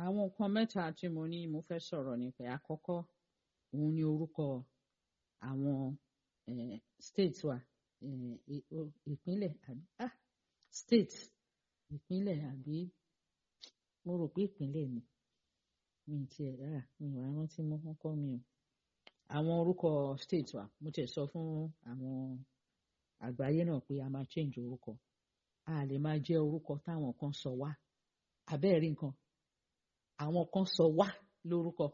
àwọn nǹkan mẹ́ta tí mo ní mo fẹ́ sọ̀rọ̀ nípa àkọ́kọ́ òun ni orúkọ àwọn eh, state wa eh, i- o- ìpínlẹ̀ àbí ah state ìpínlẹ̀ àbí mo rò pé ìpínlẹ̀ ni mi ì tiẹ̀ rárá mi ò wá rántí mọ́ wọ́n kọ́ mi o àwọn orúkọ state wa mo tiẹ̀ sọ fún àwọn àgbáyé náà pé a máa change orúkọ a lè máa jẹ́ orúkọ táwọn kan sọ wá abẹ́ẹ̀rí nǹkan àwọn kan sọ wá lórúkọ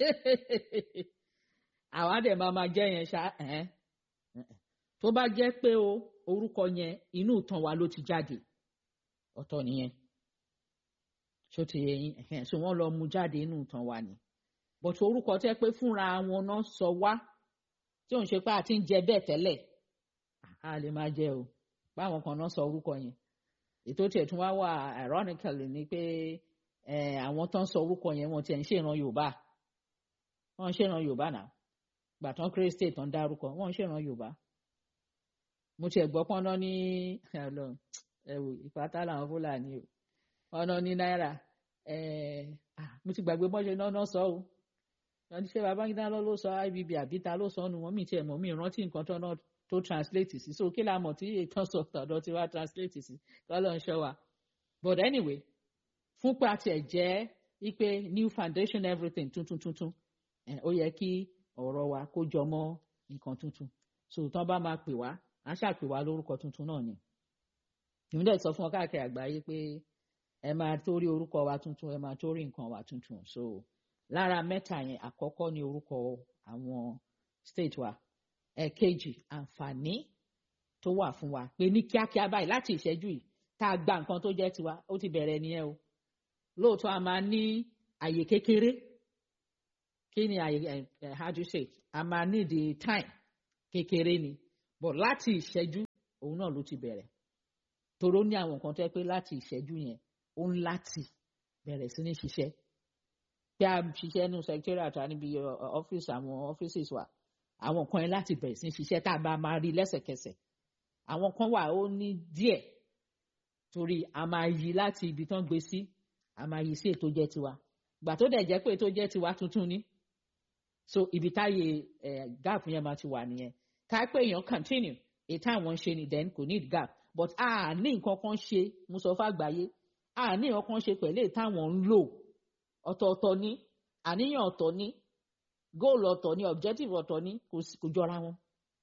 àwa dẹ̀ máa máa jẹ́ yẹn ṣá ẹ̀hẹ́n, ẹ̀hẹ́n. tó bá jẹ́ pé o orúkọ yẹn inú ìtàn wa ló ti jáde ọ̀tọ̀ nìyẹn ṣó ti yẹ yín ẹ̀hẹ́n, so wọ́n lọ mú jáde inú ìtàn wa ni but orúkọ tẹ́ pé fúnra wọn náà sọ wá tí òun ṣe pé àti ń jẹ bẹ́ẹ̀ tẹ́lẹ̀ a lè máa jẹ o báwọn kan náà sọ orúkọ yẹn ètò tiẹ̀ tún wá wà ironically ni pé eh, àwọn tó ń sọ orúkọ yẹn wọn tiẹ̀ ń ṣèran yorùbá wọn ń ṣèran yorùbá náà gbà tán kéré state tán dárúkọ wọn ń ṣèran yorùbá mo tiẹ̀ gbọ́ pọ́n náà ní Ọlọ́run, ẹ wò ìpátá làwọn fúlàní o ọ̀nà ní náírà eh, ah, mo ti gbàgbé bọ́n ṣe náà náà sọ o wọ́n ní ṣé babangida lọ ló sọ ibb àbí ta ló sọ ọ́ nu wọn mi tiẹ̀ mọ̀ mi rántí nǹkan tó náà tó translate sí so kí la mọ̀ tí ètò sọ tọ̀dọ̀ tí wàá translate sí kọ́lọ́ ń ṣọ́ wa but anyway fún pé àti ẹ̀ jẹ́ wípé new foundation everything tuntun tuntun eh, ó yẹ kí ọ̀rọ̀ wa kó jọ mọ́ nǹkan tuntun so tán bá máa pè wá á ṣàpè wá lórúkọ tuntun náà ni èmi dẹ̀ sọ fún ọ káàkiri àgbáyé pé ẹ máa torí orúkọ wa tuntun ẹ máa torí nǹkan wa tuntun so lára mẹ́ta yẹn àkọ́kọ́ ni orúkọ àwọn state wa ẹ̀ẹ̀kejì àǹfààní tó wà fún wa pé ní kíákíá báyìí láti ìṣẹ́jú yìí tá a gba nǹkan tó jẹ́ tiwa ó ti bẹ̀rẹ̀ nìyẹn o lóòótọ́ a máa ní àyè kékeré kí ni àyè ẹ ẹ how do you say a máa ní the time kékeré ni but láti ìṣẹ́jú òun náà ló ti bẹ̀rẹ̀ toró ní àwọn nǹkan tó yẹ pé láti ìṣẹ́jú yẹn ó ń láti bẹ̀rẹ̀ sí ní ṣiṣẹ́ bí a ṣiṣẹ́ nínú secretariat wa níbi ọ́fíìsì àwọn offices wa àwọn kan yẹn láti bẹ̀rẹ̀ sí ní ṣiṣẹ́ tá a bá máa rí lẹ́sẹ̀kẹsẹ̀ àwọn kan wà ó ní díẹ̀ torí a máa yí láti ibi tán gbé sí a máa yí sí ètò jẹ́ tiwa gbà tó dẹ̀ jẹ́ pé ètò jẹ́ tiwa tuntun ni so ibi táyé eh, gap yẹn máa ti wà nìyẹn ká pé èèyàn continue ètò àwọn ń ṣe ni then kò need gap but a ní nǹkan kan ṣe mo sọ fún àgbáyé a ní nǹkan kan ṣe pẹ̀lú ètò àwọn ń lò ọ̀tọ̀ọ̀tọ̀ ni àníyàn ọ̀tọ̀ ni goal ọ̀tọ̀ ni objective ọ̀tọ̀ ni kò sí- kò jọra wọn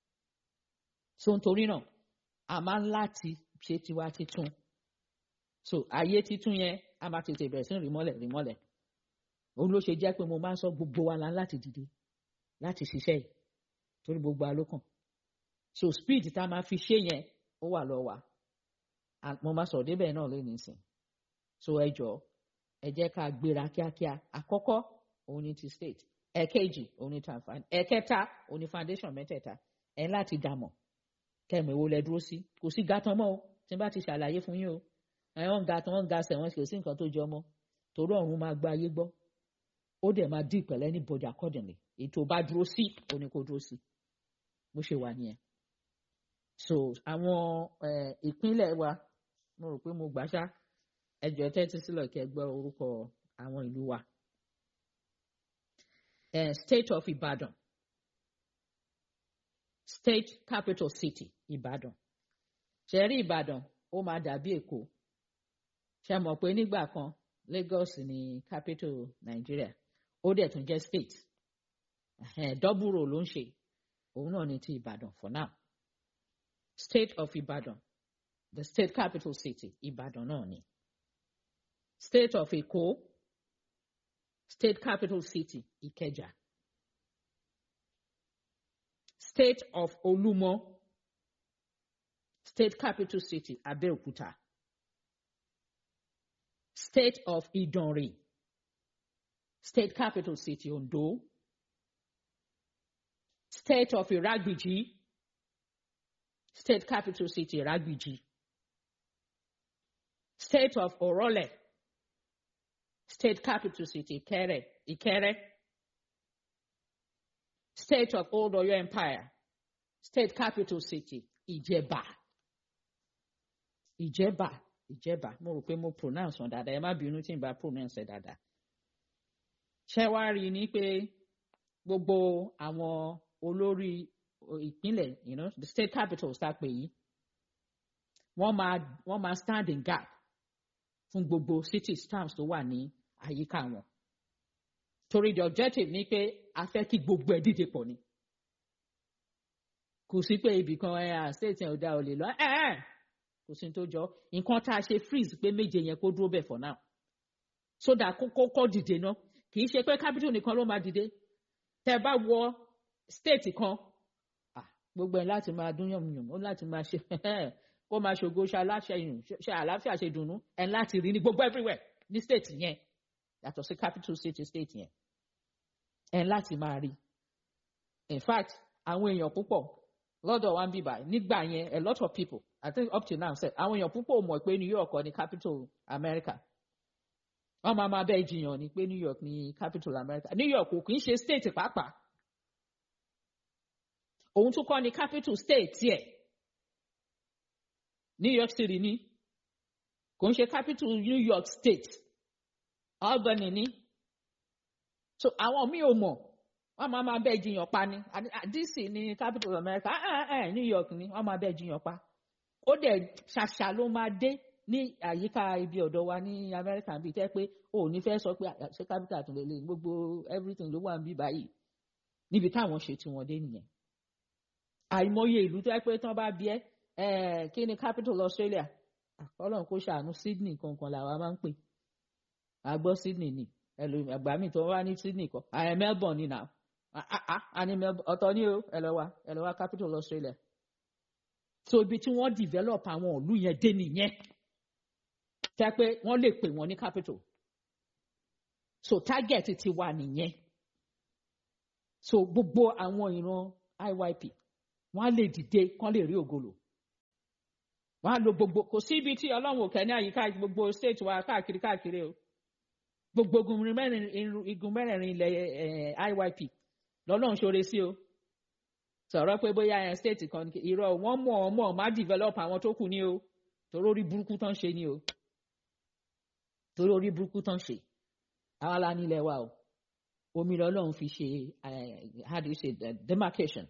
so nítorí náà a máa ń láti ṣe tiwa titun so ayé titun yẹn a máa tètè bẹ̀rẹ̀ sí rí mọ́lẹ̀ rí mọ́lẹ̀ òun ló ṣe jẹ́ pé mo máa ń sọ gbogbo wa la ń láti dìde láti ṣiṣẹ́ yìí torí gbogbo alókàn so speed tá a máa fi ṣe yẹn ó wà lọ wa A- mo máa sọ̀rọ̀ débẹ̀ náà lónìí sìn so ẹ jọ̀ọ́ ẹ jẹ́ ká gbéra kíákíá àkọ́kọ́ òun ni ti state ẹ̀kejì òun ni tàǹfààní ẹ̀kẹta òun ni foundation mẹ́tẹ̀ẹ̀ta ẹ̀ láti dàmọ̀ kẹ́mi wo lẹ dúró sí kò sí gàtàn mọ́ o tí n bá ti ṣàlàyé fún yín o ẹ̀ wọ́n ga tán wọ́n ga sẹ̀ wọ́n kò sí nǹkan tó jọ mọ́ torí ọ̀run máa gba ayé gbọ́ ó dẹ̀ máa dì pẹ̀lẹ́ ní body accordingly ètò bá dúró sí òun ni kò dúró sí bó ṣe wà nìyẹn so àwọn eh, ìpínlẹ̀ wa mo rò pé mo gbà ṣá ẹjọ́ tẹ́tí sílẹ̀ kí ẹ gbọ́ orúkọ àwọn ìlú wa eh, state of Ibadan state capital city Ibadan ṣẹ̀rí Ìbàdàn ó máa dàbí Èkó ṣe mọ̀ pé nígbà kan Lagos ni capital Nigeria ó dẹ̀ tún jẹ́ state Ẹhẹ́n, double role ló ń ṣe òun náà ni ti Ìbàdàn for now state of Ibadan the state capital city Ìbàdàn náà ni state of Èkó state capital city Ìkẹjà state of Olúmọ state capital city Abẹ́òkúta state of Ìdànrè state capital city Ondo state of Iragbiji state capital city Iragbiji state of Orole state capital city Ikere Ikere state of Old Oyo Empire state capital city Ìjẹ̀bà Ìjẹ̀bà Ìjẹ̀bà mo rò pé mo pronounce wọn dáadáa ẹ má bínú tí n bá pronounce ẹ dáadáa ṣé wàá rí i ní pé gbogbo àwọn olórí ìpínlẹ̀ you know, the state capitals tá a pè yìí wọ́n máa wọ́n máa stand in gap fún gbogbo cities towns tó wà ní àyíká wọn torí the objective ni pé a fẹ́ kí gbogbo ẹ̀ díje pọ̀ ni kò sí pé ibì kan ẹ̀ à state yẹn ò dá o lè lọ ẹ̀ ẹ̀ kò sí tó jọ nǹkan tá a ṣe freeze pé méje yẹn kó dúró bẹ̀ for now so that kó kó kó dìde náà kì í ṣe pé capital nìkan ló máa dìde tẹ́ bá wọ state kan gbogbo ẹ̀ láti máa dún yànmùyàn ó láti máa ṣe kó máa ṣògo ṣe aláṣẹ ìrùn ṣe àlàáfíà ṣe dùnnú ẹ̀ láti rí ní gbogbo everywhere ní state yẹn yàtọ̀ sí capital city state yẹn ẹ̀ láti máa rí in fact àwọn èèyàn púpọ̀ lọ́dọ̀ wa ń bíbà nígbà yẹn a lot of people I think up till now sef àwọn èèyàn púpọ̀ mọ̀ pé New York ni capital America wọ́n máa máa bẹ́ẹ̀ jiyàn ni pé New York ni capital America New York kò kì í ṣe state pàápàá òun tún kọ́ ni capital state tiẹ̀ New York City ni kò ń ṣe capital New York state Albany ni so àwọn míì ò mọ̀ wọ́n máa máa bẹ́ẹ̀ jiyàn pa ni DC ni capital of America ah ah ah New York ni wọ́n máa bẹ́ẹ̀ jiyàn pa ó dẹ̀ ṣàṣà ló máa dé ní àyíká ibi ọ̀dọ̀ wa ní America bíi tẹ́ pé o ò ní fẹ́ sọ pé ṣé capital tún lè lè gbogbo everything ló wà níbí báyìí níbi táwọn ṣe tí wọ́n dé nìyẹn àìmọye ìlú tó yẹ pé tán bá bí ẹ kí ni capital Australia Ọlọ́run kó ṣàánú Sydney kankan làwa máa ń pè àgbọ̀ Sydney ni ẹlòmí àgbà mi tó wá ní Sydney kọ àyẹ Melbourne ni now àní ọ̀tọ̀ ni o ẹ lọ wá ẹ lọ wá capital Australia so ibi tí wọ́n develop àwọn ìlú yẹn dé nìyẹn tẹ́ pé wọ́n lè pè wọ́n ní capital so target ti wà nìyẹn so gbogbo àwọn ìran IYP wọ́n á lè dìde kán lè rí ògolo wọ́n á lo gbogbo kò sí ibi tí Ọlọ́run òkè ní àyíká gbogbo state wa káàkiri káàkiri o gbogbo igun mẹ́rẹ̀ẹ̀rin ilẹ̀ IYP lọ́lọ́run ṣoore sí o sọ̀rọ̀ pé bóyá ẹ̀ state kan irọ́ wọ́n mọ̀ ọ́ mọ̀ má develop àwọn tó kù ní o torí orí burúkú tán ṣe ni o torí orí burúkú tán ṣe àwa la nílẹ̀ wa o omi lọ́lọ́run fi ṣe how do you say demarcation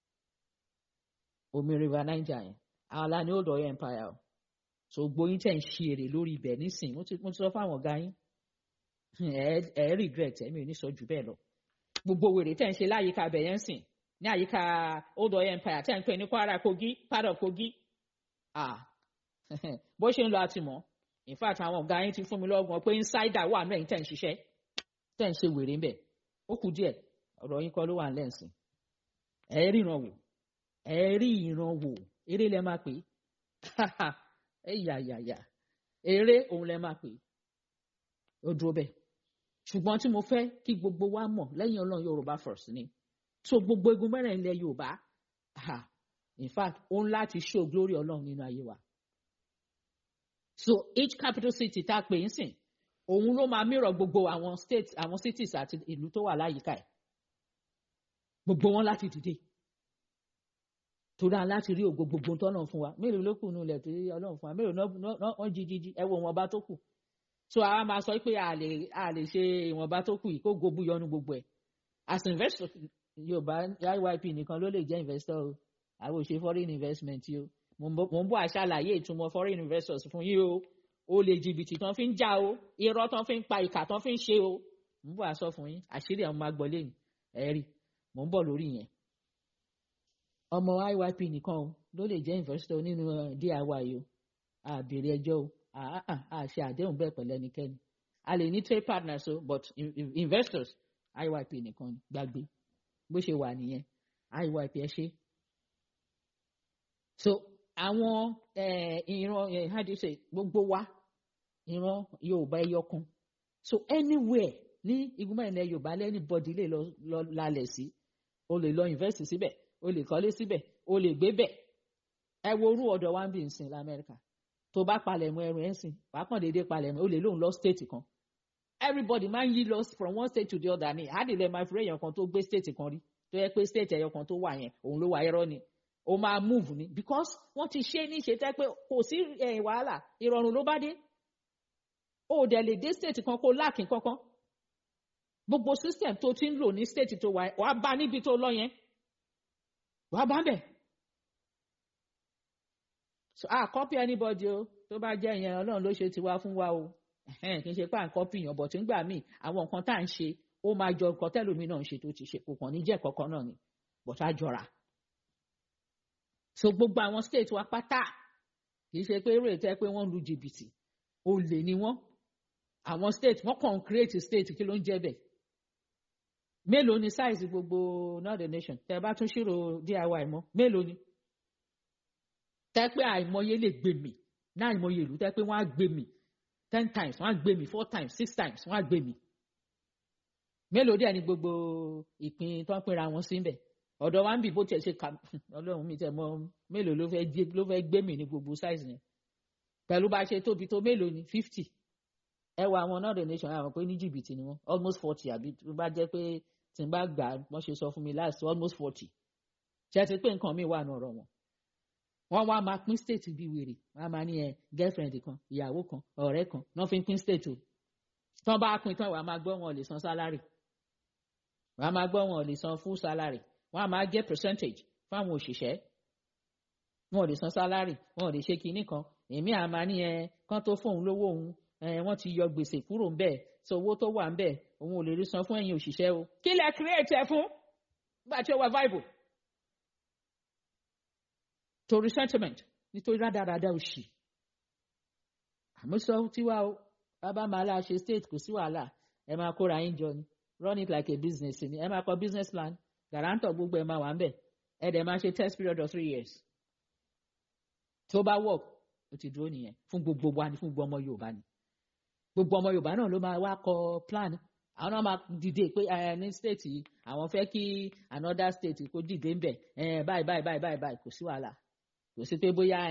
omi river Niger yẹn àwa la ní old Ọ̀yọ́ empire o so gbóyin tẹ̀ ń ṣe èrè lórí ibẹ̀ nísìn mo ti sọ fáwọn ọ̀gá yín ẹ ẹ regret ẹ̀mí ò ní sọ jù bẹ́ẹ̀ lọ gbogbo wèrè tẹ̀ ń ṣe láyìíká abẹ yẹn sìn ní àyíká old Ọ̀yọ́ empire tẹ̀ ń pè ní Kwara Kogi part of Kogi ah bó ṣe ń lọ àtìmọ́ in fact àwọn ọ̀gá yín ti fún mi lọ́gbọ̀n pé insider wà náà yín tẹ̀ ń ṣiṣẹ́ tẹ̀ ń ṣe wèrè ń bẹ̀ ó kù díẹ̀ ọ̀rọ̀ yín kọ́ ló wà lẹ́ǹsìn ẹ ríran wò ẹ rí ìran wò eré lẹ máa pè é yàyàyà eré òun lẹ máa pè é ó dúró bẹ́ẹ̀ ṣùgbọ́n tí mo fẹ́ kí gbogbo wa mọ̀ lẹ́yìn ọlọ́run yorùbá first ni so gbogbo egun mẹ́rin ilẹ̀ yorùbá in fact ó ń láti show glory ọlọ́run nínú ayé wa so each capital city tá a pè ń sìn òun ló máa mìíràn gbogbo àwọn states àwọn cities àti ìlú tó wà láyìíká ẹ̀ gbogbo wọn láti dìde torí àwọn láti rí ògo gbogbo tọ́nà fún wa mélòó ló kù nulẹ̀ tí ọlọ́run fún wa mélòó náà wọ́n jí jí jí ẹ wo wọn bá tó kù so àwa máa sọ pé a lè a lè ṣe ìwọ̀nba tó kù yìí kó gobu yọnu gbogbo ẹ̀ as investor yorùbá IYP nìkan ló lè jẹ́ investor o àwọn ò ṣe foreign investment o mo ń bọ̀ àṣàlàyé ìtumọ̀ foreign investors fún yín o o lè jìbìtì tán fi ń já o irọ́ tán fi ń pa ìkà tán fi ń ṣe o mo ń bọ̀ àṣọ fún yín àṣírí àwọn máa gbọ́ lẹ́yìn ẹ rí mo ń bọ̀ lórí yẹn ọmọ IYP nìkan o ló lè jẹ́ investor nínú DIY o àbèrè ẹjọ́ o a ṣe àdéhùn bẹ́ẹ̀ pẹ̀lú ẹnikẹ́ni a lè ní trade partners o but investors IYP nìkan gbàgbé bó ṣe wà nìyẹn IYP ẹ ṣe. so àwọn ìran how do you say gbogbo wa ìran Yorùbá ẹyọ kan so anywhere ní igun mẹ́rin ilẹ̀ Yorùbá lẹ́ni bọ́dí lè lọ lálẹ̀ sí o lè lọ invest síbẹ̀ o lè kọ́lé síbẹ̀ o lè gbé bẹ̀ ẹ wo orú ọ̀dọ̀ wa ń bì ń sìn lamẹ́ríkà tó bá palẹ̀ mọ́ ẹrù ẹ̀ ń sìn wàá kàn déédéé palẹ̀ mọ́ o lè lóun lọ state kan everybody máa ń yí lọ from one state to the other ni àdìlẹ̀ máa fi èèyàn kan tó gbé state kan rí tó yẹ pé state ẹ̀yọ kan tó wà yẹn òun ló wà ẹ̀rọ ni o máa move ni because wọ́n ti ṣe ní ṣe tẹ́ pé kò sí wàhálà ìrọ̀rùn ló bá dé o dẹ̀ lè dé state kan kó láàkín kankan gbogbo system tó ti ń lò ní state tó wà wàá bá níbi tó lọ yẹn wàá bá bẹ̀. so a copy anybody o tó bá jẹ́ yẹn ọlọ́run ló ṣe tiwa fún wa o kì í ṣe pé à ń copy yàn bọ̀ tí ń gbà míì àwọn nǹkan tá à ń ṣe ó máa jọ nǹkan tẹ́lómi náà ń ṣe tó ti ṣe kò kàn ní jẹ́ kọ̀ọ̀kan náà ni but á jọra. so gbogbo àwọn state wa pátá kì í ṣe pé eré tẹ́ pé wọ́n lu jìbìtì olè ni wọ́n àwọn state wọ́n kàn ń create state kí ló ń jẹ́ bẹ́ẹ̀ mélòó ni size gbogbo northern nation tẹ́ bá tún ṣírò diy mọ́ mélòó ni tẹ́ pé àìmọye lè gbé mi náà àìmọye ìlú tẹ́ pé wọ́n á gbé mi ten times wọ́n á gbé mi four times six times wọ́n á gbé mi mélòó díẹ̀ ni gbogbo ìpín tó ń pinra wọn sí bẹ̀ ọ̀dọ̀ wa ń bì bó tiẹ̀ ṣe kà ọlọ́run mi tẹ̀ mọ́ mélòó ló fẹ́ gbé mi ní gbogbo size yẹn pẹ̀lú bá a ṣe tóbi tó mélòó ni fifty ẹ wọ àwọn northern nation àwọn pé ní jìbìtì ni wọn almost forty àbí tó bá jẹ́ pé tí n bá gbà wọ́n ṣe sọ fún mi last almost forty ṣe ti pé nǹkan mi wà ní ọ̀rọ̀ wọn wọ́n wá máa pín state bíi wèrè wọ́n á máa ní ẹ girlfriend kan ìyàwó kan ọ̀rẹ́ kan náà fi ń pín state o tí wọ́n bá pín tán wàá máa gbọ́ wọn ò lè san salary wàá máa gbọ́ wọn ò lè san full salary wọ́n á máa jẹ́ percentage fáwọn òṣìṣẹ́ wọn ò lè san salary wọn ò lè ṣe kinní kan èmi àmà ní ẹ kán tó fóun lówó òun wọ́n ti yọ gbèsè kúrò ń bẹ̀ so owó tó wà ń bẹ̀ òun ò lè rí san fún ẹ̀yin òṣìṣẹ́ o kí lẹ create ẹ fún bá a ti wà viable torí sentiment nítorí rádaràda òṣì àmúṣọ tiwa o bàbá máa la ṣe state kò sí wàhálà ẹ máa kóra yín jọ ni run it like a business ni ẹ máa kọ business plan guarantor gbogbo ẹ máa wà ń bẹ̀ ẹ dẹ̀ máa ṣe test period of three years tó bá work ó ti dúró nìyẹn fún gbogbo wa ni fún gbogbo ọmọ yorùbá ni gbogbo ọmọ yorùbá náà ló máa wá kọ plan àwọn náà máa dìde pé ní state yìí àwọn fẹ́ kí another state kó dìde ń bẹ̀ báyìí báyìí báyìí báyìí kò sí wàhálà kò sí pé bóyá